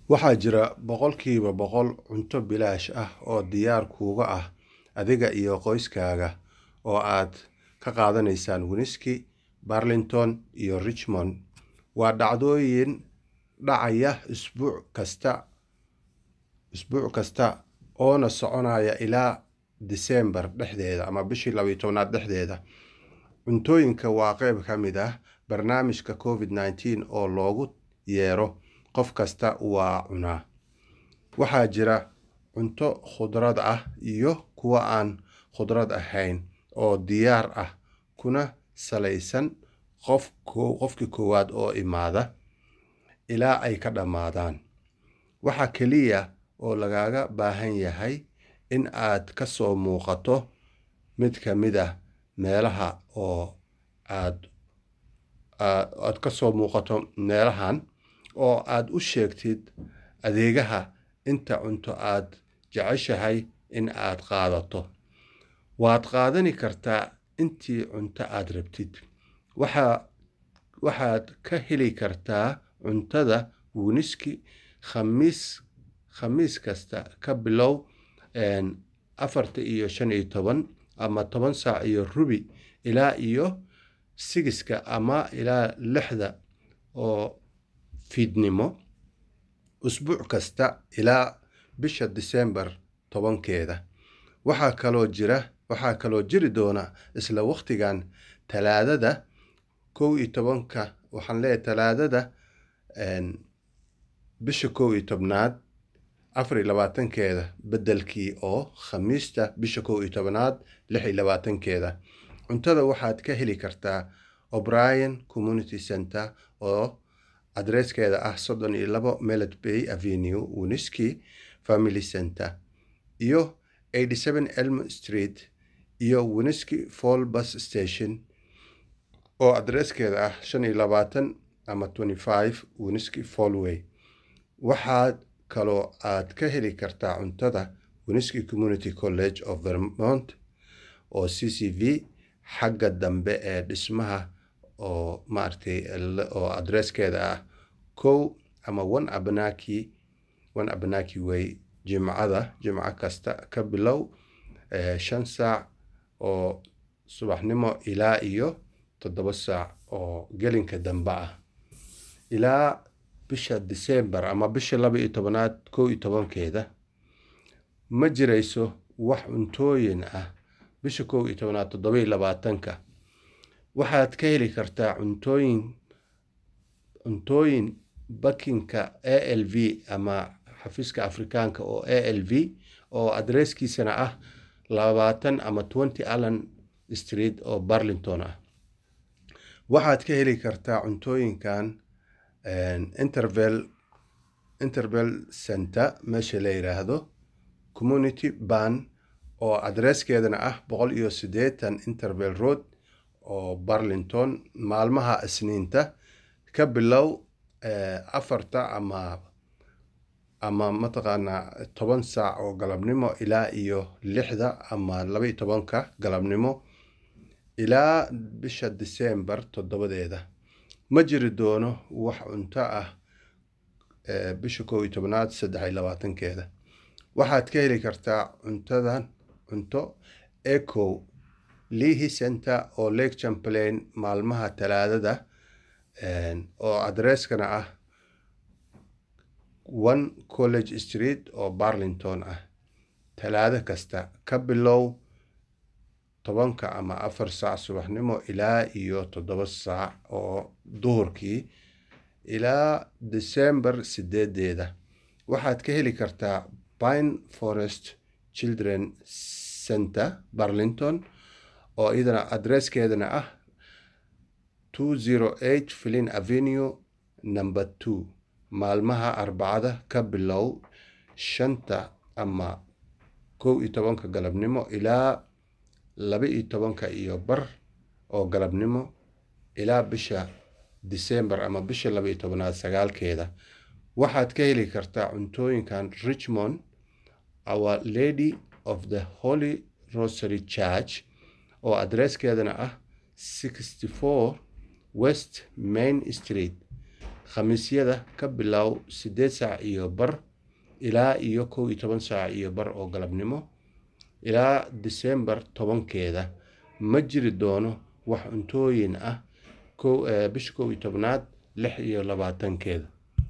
waxaa jira boqolkiiba boqol cunto bilaash ah oo diyaar kuuga ah adiga iyo qoyskaaga oo aad ka qaadanaysaan Winooski, Burlington iyo Richmond. Waa dhacdooyin dhacaya isbuuc kasta isbuuc kasta oona soconaya ilaa December dhexdeeda ama bishii laba iyo tobnaad dhexdeeda. Cuntooyinka waa qayb ka mid ah barnaamijka COVID-19 oo loogu yeero qof kasta waa cunaa. Waxaa jira cunto khudrad ah iyo kuwa aan khudrad ahayn oo diyaar ah kuna salaysan qof qofkii koowaad oo imaada ilaa ay ka dhammaadaan. Waxa kaliya oo lagaaga baahan yahay in aad ka soo muuqato mid ka mid ah meelaha oo aad aad ka soo muuqato meelahan oo aad u sheegtid adeegaha inta cunto aad jeceshahay in aad qaadato. Waad qaadani kartaa intii cunto aad rabtid. Waxaa waxaad ka heli kartaa cuntada Winooski khamiis khamiis kasta ka bilow afarta iyo shan iyo toban ama toban saac iyo rubi ilaa iyo sigiska ama ilaa lixda oo fiidnimo usbuuc kasta ilaa bisha December tobankeeda. Waxaa kaloo jira waxaa kaloo jiri doona isla waqtigan talaadada kow iyo tobanka waxaan leeyahay talaadada bisha kow iyo tobnaad afar iyo labaatankeeda beddelkii oo khamiista bisha kow iyo tobnaad lix iyo labaatankeeda. Cuntada waxaad ka heli kartaa O'Brien Community Centre oo adreeskeeda ah soddon iyo labo Millet Bay Avenue, Winooski Family Centre iyo eighty seven Elm Street iyo Winooski Fall Bus Station oo adreeskeeda ah shan iyo labaatan ama twenty five Winooski Fallway. Waxaad kaloo aad ka heli kartaa cuntada Winooski Community College of Vermont oo CCV xagga dambe ee dhismaha oo maaragtay oo adreeskeeda ah kow ama one Abenaki one Abenaki Way Jimcada Jimco kasta ka bilow shan saac oo subaxnimo ilaa iyo toddoba saac oo gelinka dambe ah. Ilaa bisha December ama bisha laba iyo tobnaad kow iyo tobankeeda ma jirayso wax cuntooyin ah bisha kow iyo tobnaad toddoba iyo labaatanka. Waxaad ka heli kartaa cuntooyin cuntooyin bakinka ALV ama xafiiska Afrikaanka oo ALV oo adreeskiisana ah labaatan ama twenty Allen Street oo Burlington ah. Waxaad ka heli kartaa cuntooyinkan Interval Interval Centre meesha la yiraahdo Community Ban oo adreeskeedana ah boqol iyo siddeetan Interval Road oo Burlington maalmaha Isniinta ka bilow afarta ama ama mataqaanaa toban saac oo galabnimo ilaa iyo lixda ama laba iyo tobanka galabnimo ilaa bisha December toddobadeeda. Ma jiri doono wax cunto ah bisha kow iyo tobnaad saddex iyo labaatankeeda. Waxaad ka heli kartaa cuntadan cunto Echo Leahy Centre oo Lake Champlain maalmaha talaadada oo adreeskana ah one College Street oo Burlington ah. Talaado kasta ka bilow tobanka ama afar saac subaxnimo ilaa iyo toddoba saac oo duhurkii ilaa December sideedeeda. Waxaad ka heli kartaa Pine Forest Children Centre Burlington oo iyadana adreeskeedana ah two zero eight Flynn Avenue number two maalmaha Arbacada ka bilow shanta ama kow iyo tobanka galabnimo ilaa laba iyo tobanka iyo bar oo galabnimo ilaa bisha December ama bisha laba iyo tobnaad sagaalkeeda. Waxaad ka heli kartaa cuntooyinkan Richmond Our Lady of the Holy Rosary Church oo adreeskeedana ah sixty four West Main Street khamiisyada ka bilow siddeed saac iyo bar ilaa iyo kow iyo toban saac iyo bar oo galabnimo ilaa disembar tobankeeda ma jiri doono wax cuntooyin ah bisha kow iyo tobnaad lix iyo labaatankeeda